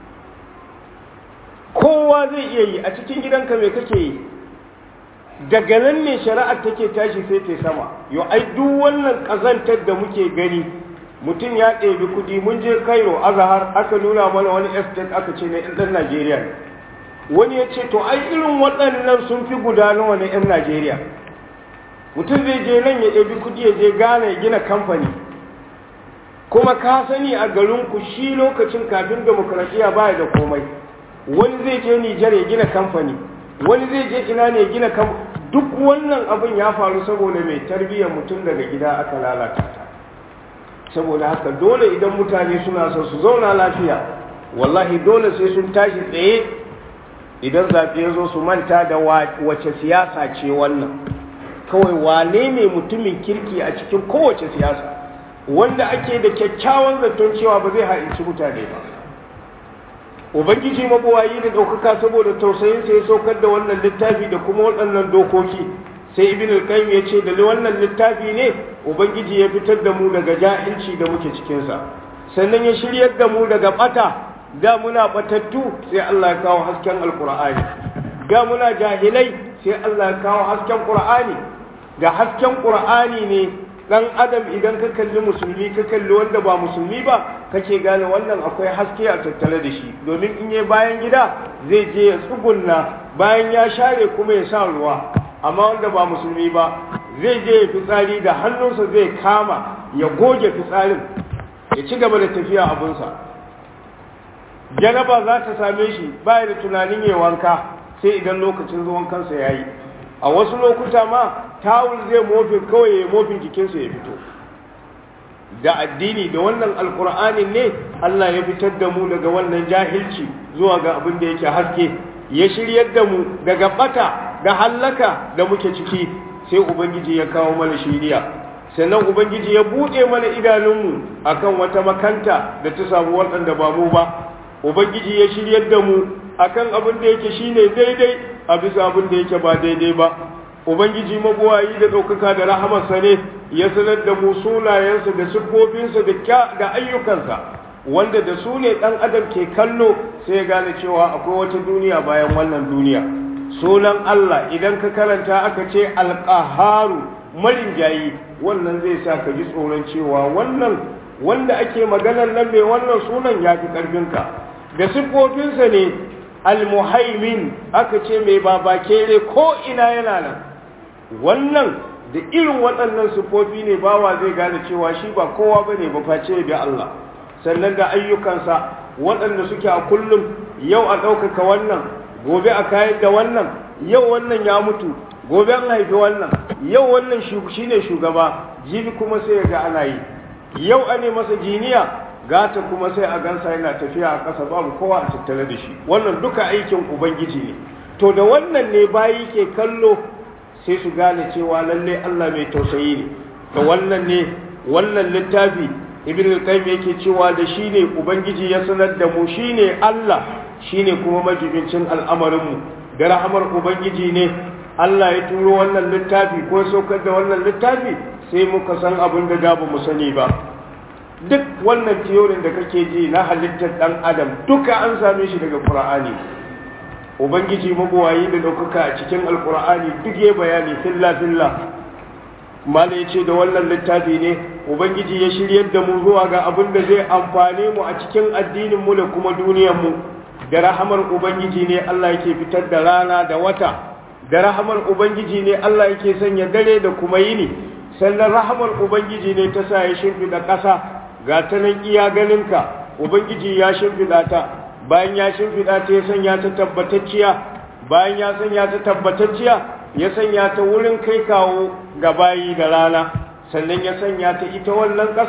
kowa zai iya yi a cikin gidanka mai kake yi daga nan ne shari'ar take tashi sai ta sama yau ai duk wannan ƙazantar da muke gani mutum ya ɗebi kuɗi mun je cairo azahar aka nuna mana wani estate aka ce na ɗan najeriya ne wani ya ce to ai irin waɗannan sun fi guda nawa na 'yan najeriya mutum zai je nan ya ɗebi kuɗi ya je gane ya gina kamfani kuma ka sani a garinku shi lokacin kafin demokradiyya baya da komai wani zai je nijar ya gina kamfani wani zai je ina ne ya gina kamfani duk wannan abin ya faru saboda mai tarbiyyar mutum daga gida aka lalata ta saboda haka dole idan mutane suna son su zauna lafiya wallahi dole sai sun tashi tsaye idan zaɓe ya zo su manta da wace siyasa ce wannan kawai wane ne mutumin kirki a cikin kowace siyasa wanda ake da kyakkyawan zaton cewa ba zai haɗinci mutane ba ubangiji mabuwayi da ɗaukaka saboda tausayinsa ya saukar da wannan littafi da kuma waɗannan dokoki sai ibn al-qayyim ya ce da wannan littafi ne ubangiji ya fitar da mu daga jahilci da muke cikinsa sannan ya shiryar da mu daga bata da muna batattu sai Allah ya kawo hasken alqur'ani da muna jahilai sai Allah ya kawo hasken qur'ani da hasken qur'ani ne dan adam idan ka kalli musulmi ka kalli wanda ba musulmi ba kake gane wannan akwai haske a tattare da shi domin in yi bayan gida zai je ya tsugunna bayan ya share kuma ya sa ruwa amma wanda ba musulmi ba zai je ya fitsari da hannunsa zai kama ya goge fitsarin ya ci gaba da tafiya abunsa janaba za ta same shi baya da tunanin ya wanka sai idan lokacin zuwan kansa ya yi a wasu lokuta ma tawul zai mofin kawai ya mofin jikinsa ya fito da addini da wannan alkur'anin ne Allah ya fitar da mu daga wannan jahilci zuwa ga abin da yake haske ya shiryar da mu daga bata da hallaka da muke ciki sai ubangiji ya kawo mana shiriya sannan ubangiji ya buɗe mana idanunmu akan wata makanta da ta samu waɗanda ba mu ba ubangiji ya shiryar da mu akan abin da yake shine daidai a bisa abin da yake ba daidai ba ubangiji mabuwayi da ɗaukaka da rahamarsa ne ya sanar da mu sunayensa da siffofinsa da ayyukansa wanda da su ne ɗan adam ke kallo sai ya gane cewa akwai wata duniya bayan wannan duniya sunan Allah idan ka karanta aka ce alƙaharu marinjayi wannan zai sa ka ji tsoron cewa wannan wanda ake maganar nan mai wannan sunan ya fi ƙarfinka da siffofinsa ne almuhaimin aka ce mai babakere ko ina yana nan wannan da irin waɗannan siffofi ne bawa zai gane cewa shi ba kowa ba ne ba face bi Allah sannan da ayyukansa waɗanda suke a kullum yau a ɗaukaka wannan gobe a kayan da wannan yau wannan ya mutu gobe an haifi wannan yau wannan shi ne shugaba jibi kuma sai ga ana yi yau ane masa jiniya gata kuma sai a gansa yana tafiya a ƙasa babu kowa a tattare da shi wannan duka aikin ubangiji ne to da wannan ne bayi ke kallo sai su gane cewa lalle Allah mai tausayi ne da wannan ne wannan littafi ibn al-qayyim yake cewa da shi ne ubangiji ya sanar da mu shine Allah shine kuma majibincin al'amarin mu da rahamar ubangiji ne Allah ya turo wannan littafi ko saukar da wannan littafi sai muka san abin da da ba mu sani ba duk wannan tiyorin da kake ji na halittar dan adam duka an same shi daga qur'ani ubangiji mabuwayi da ɗaukaka a cikin alkur'ani duk ya bayani filla filla mala ya ce da wannan littafi ne ubangiji ya shiryar da mu zuwa ga abin da zai amfane mu a cikin addinin mu da kuma duniyar mu da rahamar ubangiji ne Allah yake fitar da rana da wata da rahamar ubangiji ne Allah yake sanya dare da kuma yini sannan rahamar ubangiji ne ta sa ya shimfiɗa ƙasa ga ta nan iya ganinka ubangiji ya shimfiɗa ta bayan ya shimfiɗa ta ya sanya ta tabbatacciya bayan ya sanya ta tabbatacciya ya sanya ta wurin kai kawo ga bayi da rana sannan ya sanya ta ita wannan ƙasa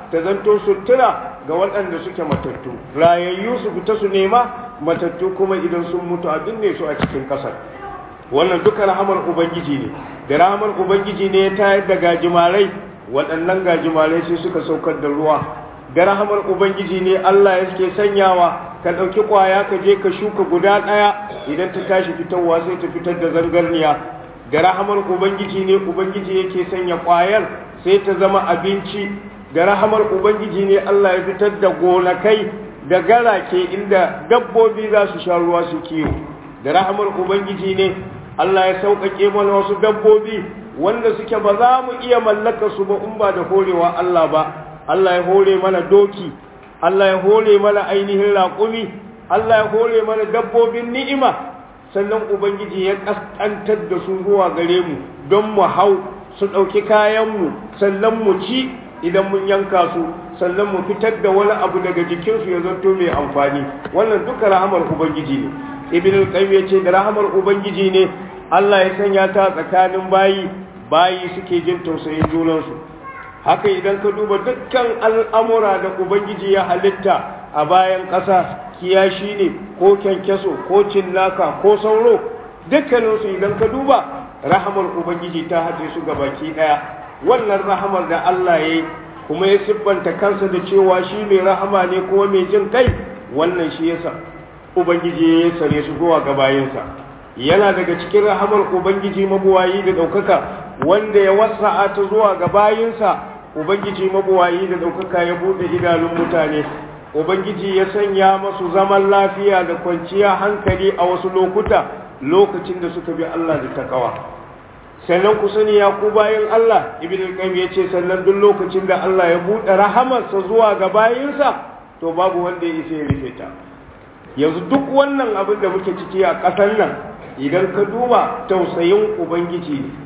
ta zanto sutura ga waɗanda suke matattu rayayyu su fita su nema matattu kuma idan sun mutu a binne su a cikin ƙasar wannan duka rahamar ubangiji ne da rahamar ubangiji ne ya tayar da gajimarai waɗannan gajimarai sai suka saukar da ruwa da rahamar ubangiji ne Allah ya ke sanyawa ka ɗauki ƙwaya ka je ka shuka guda ɗaya idan ta tashi fitarwa sai ta fitar da zangarniya da rahamar ubangiji ne ubangiji yake sanya ƙwayar sai ta zama abinci da rahamar ubangiji ne Allah ya fitar da gonakai da garake inda dabbobi za su sha ruwa su kiwo da rahamar ubangiji ne Allah ya sauƙaƙe mana wasu dabbobi wanda suke ba za mu iya mallaka su ba in ba da horewa Allah ba Allah ya hore mana doki Allah ya hore mana ainihin raƙumi Allah ya hore mana dabbobin ni'ima sannan ubangiji ya ƙasƙantar da su zuwa gare mu don mu hau su ɗauki kayanmu sannan mu ci idan mun yanka su sannan mu fitar da wani abu daga jikinsu ya zanto mai amfani wannan duka rahamar ubangiji ne ibn al-qayyim yace da rahamar ubangiji ne Allah ya sanya ta tsakanin bayi bayi suke jin tausayin junansu haka idan ka duba dukkan al'amura da ubangiji ya halitta a bayan ƙasa kiyashi ne ko kyankyaso ko cinnaka ko sauro dukkaninsu idan ka duba rahamar ubangiji ta haɗe su ga baki ɗaya wannan rahamar da Allah ya yi kuma ya siffanta kansa da cewa shi mai rahama ne kuma mai jin kai wannan shi yasa ubangiji ya sare su zuwa ga bayinsa yana daga cikin rahamar ubangiji mabuwayi da ɗaukaka wanda ya wasa'a ta zuwa ga bayinsa ubangiji mabuwayi da ɗaukaka ya buɗe idanun mutane ubangiji ya sanya masu zaman lafiya da kwanciya hankali a wasu lokuta lokacin da suka bi Allah da takawa sannan ku sani ya ku bayan Allah ibn al-qayyim yace sannan duk lokacin da Allah ya buɗe rahamarsa zuwa ga bayinsa to babu wanda ya isa ya rufe ta yanzu duk wannan abin da muke ciki a ƙasar nan idan ka duba tausayin ubangiji ne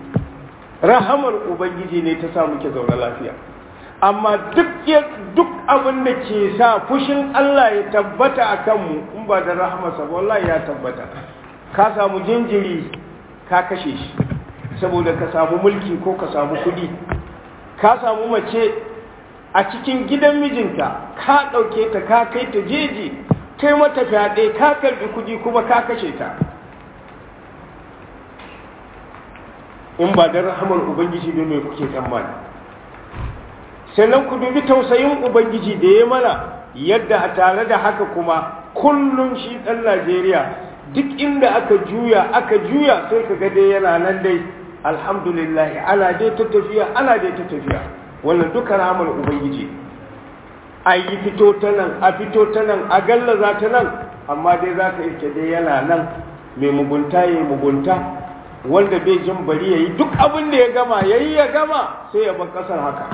rahamar ubangiji ne ta sa muke zaune lafiya amma duk duk abin da ke sa fushin Allah ya tabbata a kanmu in ba da rahamarsa wallahi ya tabbata ka samu jinjiri ka kashe shi saboda ka samu mulki ko ka samu kudi ka samu mace a cikin gidan mijinta ka ɗauke ta ka kai ta jeji kai mata fyaɗe ka karɓi kudi kuma ka kashe ta in ba da rahamar ubangiji ne mai kuke tsammani sannan ku dubi tausayin ubangiji da ya mana yadda a tare da haka kuma kullum shi ɗan najeriya duk inda aka juya aka juya sai ka ga dai yana nan dai alhamdulillah ana dai ta tafiya ana dai ta tafiya wannan duka rahamar ubangiji a yi fito ta nan a fito ta nan a gallaza ta nan amma dai za ka iske dai yana nan mai mugunta ya yi mugunta wanda bai jin bari ya yi duk abin da ya gama ya yi ya gama sai ya bar ƙasar haka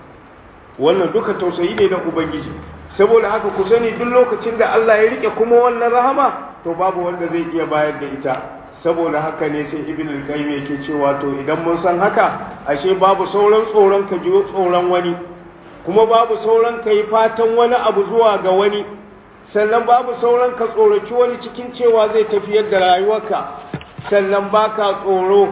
wannan duka tausayi ne na ubangiji saboda haka ku sani duk lokacin da Allah ya rike kuma wannan rahama to babu wanda zai iya bayar da ita saboda haka ne sai ibn al-qayyim yake cewa to idan mun san haka ashe babu sauran tsoron ka ji tsoron wani kuma babu sauran ka yi fatan wani abu zuwa ga wani sannan babu sauran ka tsoraci wani cikin cewa zai tafiyar da rayuwarka sannan baka tsoro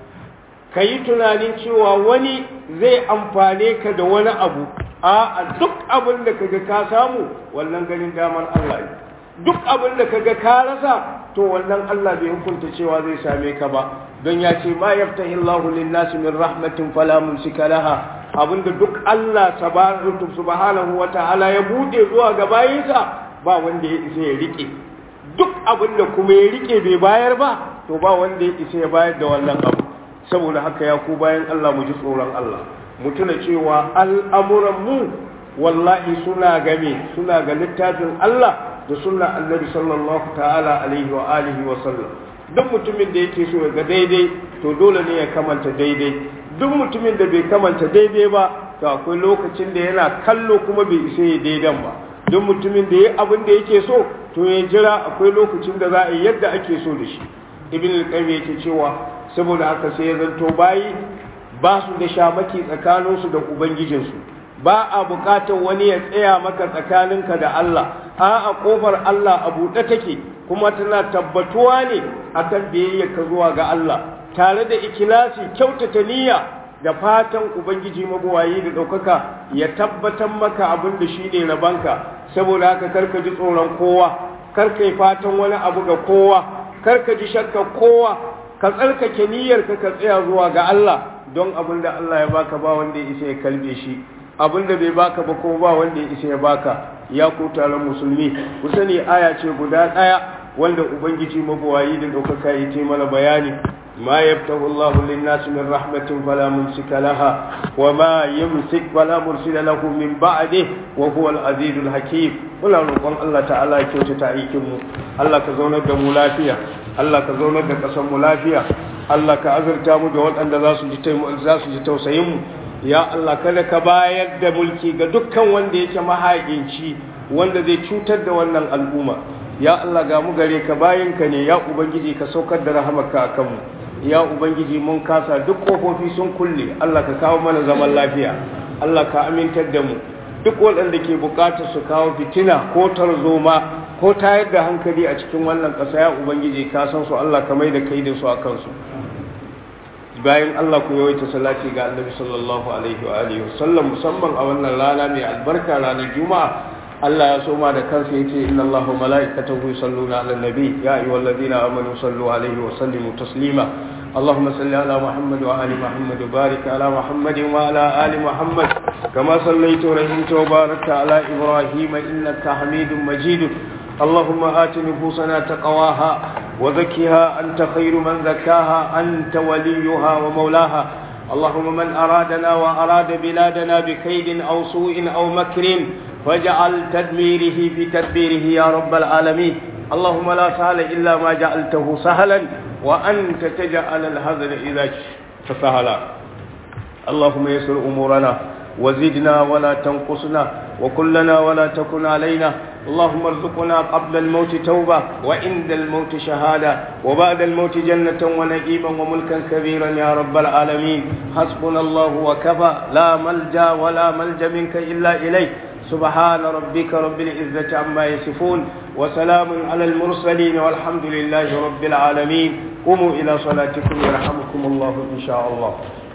ka yi tunanin cewa wani zai amfane ka da wani abu a duk abin da kaga ka samu wannan ganin damar Allah ne duk abin da kaga ka rasa to wannan Allah bai hukunta cewa zai same ka ba don ya ce ma yaftahi Allahu lin-nasi min rahmatin fala mumsika laha abinda duk Allah subhanahu wata'ala ya bude zuwa ga bayinsa ba wanda ya isa ya rike duk abin da kuma ya rike bai bayar ba to ba wanda ya isa ya bayar da wannan abu saboda haka ya ku bayan Allah mu ji tsoron Allah mu tuna cewa al'amuran mu wallahi suna game suna ga littafin Allah da sunna annabi sallallahu ta'ala alaihi wa alihi wa sallam duk mutumin da yake so ya ga daidai to dole ne ya kamanta daidai duk mutumin da bai kamanta daidai ba to akwai lokacin da yana kallo kuma bai isa ya daidan ba duk mutumin da ya abin da yake so to ya jira akwai lokacin da za a yi yadda ake so da shi ibn al-qayyim yake cewa saboda haka sai ya zanto bayi ba su da shamaki tsakaninsu da ubangijinsu ba a bukatar wani ya tsaya maka tsakaninka da Allah a a kofar Allah a buɗe take kuma tana tabbatuwa ne akan biyayya ka zuwa ga Allah tare da ikilasi kyautata niyya da fatan ubangiji mabuwayi da ɗaukaka ya tabbatar maka abin da shi ne rabanka saboda haka karka ji tsoron kowa karka yi fatan wani abu ga kowa karka ji shakka kowa ka tsarkake niyyarka ka tsaya zuwa ga Allah don abin da Allah ya baka ba wanda ya isa ya kalbe shi abin da bai baka ba ko ba wanda ya isa ya baka ya ku taron musulmi ku sani aya ce guda ɗaya wanda ubangiji mabuwayi da ɗaukaka ya ce mana bayani ما يفتح الله للناس من رحمة فلا ممسك لها وما يمسك فلا مرسل له من بعده وهو العزيز الحكيم ولا نقول الله تعالى كيوت تعيكم الله كزونا دم لافيا الله كزونا دم قسم لافيا الله كأزر تامو جوال أن ذا سجي توسيم ya Allah kada ka bayar da mulki ga dukkan wanda yake mahaƙinci wanda zai cutar da wannan al'umma ya Allah ga mu gare ka bayan ka ne ya ubangiji ka saukar da rahamarka akan mu ya ubangiji mun kasa duk kofofi sun kulle Allah ka kawo mana zaman lafiya Allah ka amintar da mu duk waɗanda ke buƙatar su kawo fitina ko tarzoma ko tayar da hankali a cikin wannan ƙasa ya ubangiji ka san su Allah ka mai da kai da su a kansu bayan Allah ku yawaita salati ga Annabi sallallahu alaihi wa alihi wasallam musamman a wannan rana mai albarka ranar juma'a Allah ya soma da kansa yace inna Allahu malaikatahu yusalluna 'alan nabi ya ayyuhalladhina amanu sallu 'alaihi wa sallimu taslima اللهم صل على محمد وآل محمد وبارك على محمد وعلى آل محمد كما صليت ورحمت وباركت على إبراهيم إنك حميد مجيد اللهم آت نفوسنا تقواها وزكها أنت خير من زكاها أنت وليها ومولاها اللهم من أرادنا وأراد بلادنا بكيد أو سوء أو مكر واجعل تدميره في تدبيره يا رب العالمين اللهم لا سهل إلا ما جعلته سهلا وأنت تجعل الهزل إذا فسهلا اللهم يسر أمورنا وزدنا ولا تنقصنا وكلنا ولا تكن علينا اللهم ارزقنا قبل الموت توبة وعند الموت شهادة وبعد الموت جنة ونعيما وملكا كبيرا يا رب العالمين حسبنا الله وكفى لا ملجا ولا ملجا منك إلا إليك سبحان ربك رب العزة عما يصفون وسلام على المرسلين والحمد لله رب العالمين قوموا إلى صلاتكم يرحمكم الله إن شاء الله